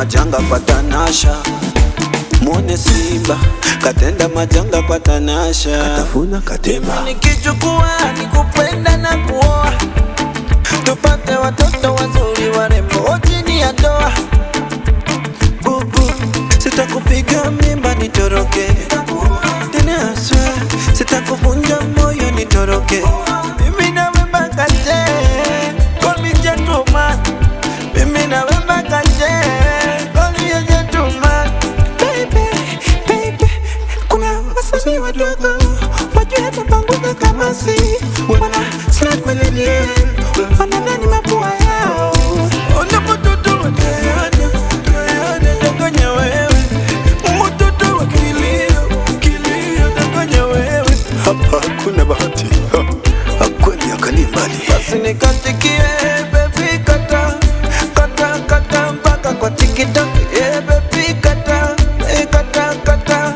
majanga kwa Tanasha, mwone Simba katenda majanga kwa Tanasha, katafuna katema. Nikichukua nikupenda na kuoa, tupate watoto wazuri warembo chini ya doa. Bubu, sitakupiga mimba nitoroke, tena aswa, sitakuvunja moyo nitoroke. Mimi na wewe mpaka je, call me gentleman. Mimi na wewe mpaka je, call me a gentleman. Baby, baby, kuna wasanii wadogo wajua tapanguza kama si wana slide kwenye DM, wanadhani mapua yao Unapototo wa Diana, Diana danganya wewe. Mtoto wa kilio, kilio danganya wewe. hapa hakuna bahati kweli akali mbali Basi nikatikie baby kata kata kata mpaka kwa TikTok yeah baby kata eh, kata kata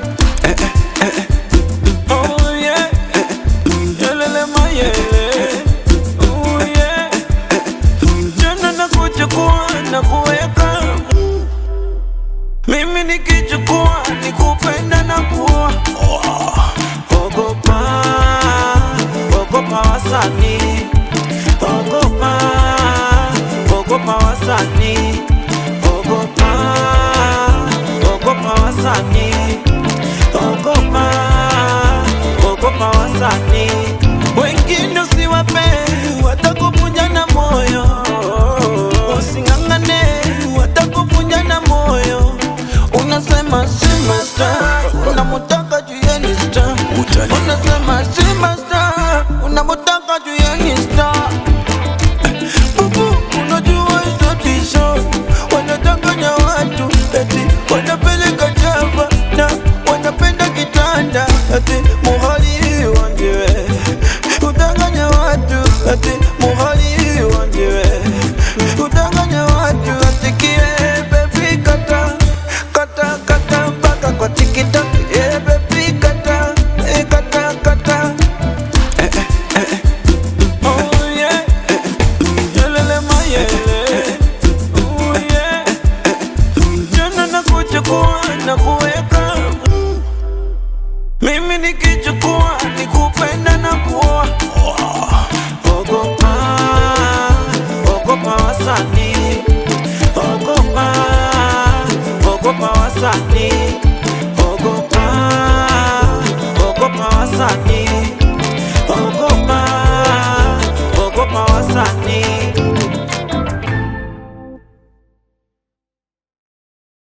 Oh yeah Yelele mayele Oh yeah Jana na kuchukua na kuweka Mimi nikichukua nikupenda na kuoa Ogopa, ogopa wasanii, ogopa, ogopa wasanii, ogopa, ogopa wasanii, ogopa, ogopa wasanii. Wengine usiwape, watakuvunja na moyo. Using'ang'ane, watakuvunja na moyo. Unasema sema star, unamutaka juu ya ni star. Utani. Unasema sema star, unamutaka juu ya ni star. Bubu, unajua hizo tisho wanadanganya watu eti wanapeleka java na wanapenda kitanda eti muhali wanjiwe kudanganya watu eti muhali wanjiwe kudanganya watu atikie bebi kata kata kata mpaka kwa tiktok yeah, bebi kata eh, kata kata Oh yeah Yelele mayele Oh yeah Jana na kuchukua na kuweka Mimi nikichukua nikupenda na kuoa Ogopa Ogopa wasanii Ogopa Ogopa wasanii